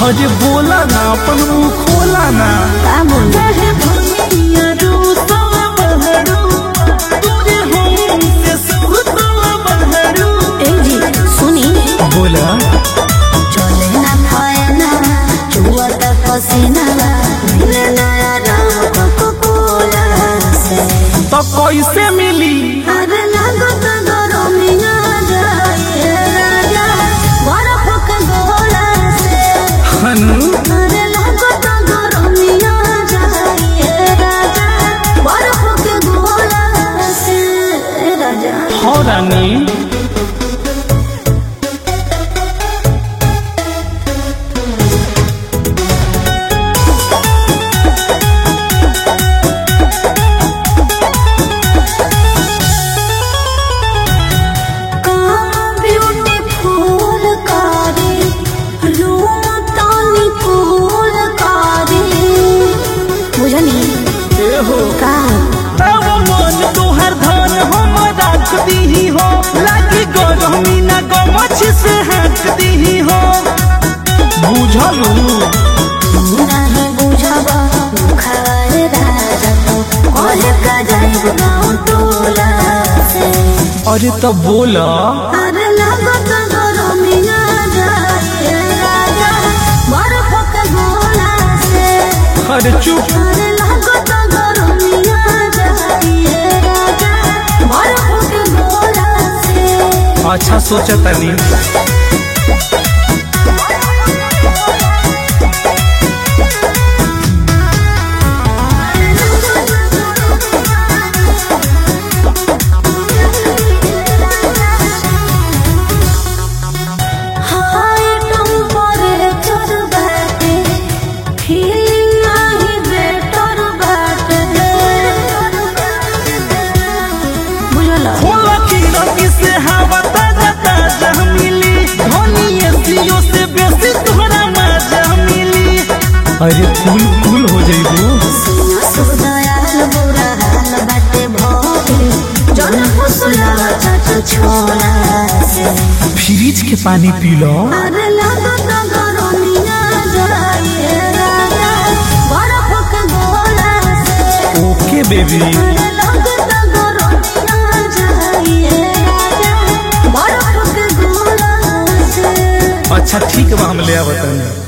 अरे बोला ना अपन मुंह खोला ना का बोल काहे भैया रूसवा बहरू तोरे हम से सुतवा बहरू ए जी सुनी बोला चले ना खाए ना चुआ तक पसीना मिले नया राम कोको कोला से तो कैसे मिली अरे लागो तो गरमिया जाए राजा बर्फ के गोला से हनु अरे लागो तो गरमिया जाए राजा बर्फ के गोला से राजा हो रानी ब्यूटीफुल कारी रूम तानी फूल कारी बुझनी ए हो का अब मन तोहर धन हम राख दीही हो लागी गरमी ना गमछ से हट दीही हो बुझलू नहीं बुझबा खाए राजा तो कहे का जाइब गाँव टोला से अरे तो बोला अरे लागत गरमिया जाए राजा बर्फ के गोला से अरे चुप अरे लागत गरमिया जाए राजा बर्फ के गोला से अच्छा सोचा तनी हाय टेम्परेचर बाटे फीलिंग नाही बेटर बाटे बुझला खोला की रंगी से हवा ताजा ताजा मिली धोनी एसियो से बेसी तोहरा मजा मिली अरे कूल कूल हो जाइबू सुदयाल बुरा हाल बाटे भोगे जन फुसला चट छोला से फ्रिज के पानी पी लो अरे लागत गरमिया जाए राजा बर्फ के गोला से ओके बेबी अरे लागत गरमिया जाए राजा बर्फ के गोला से अच्छा ठीक बा हम ले आवतनी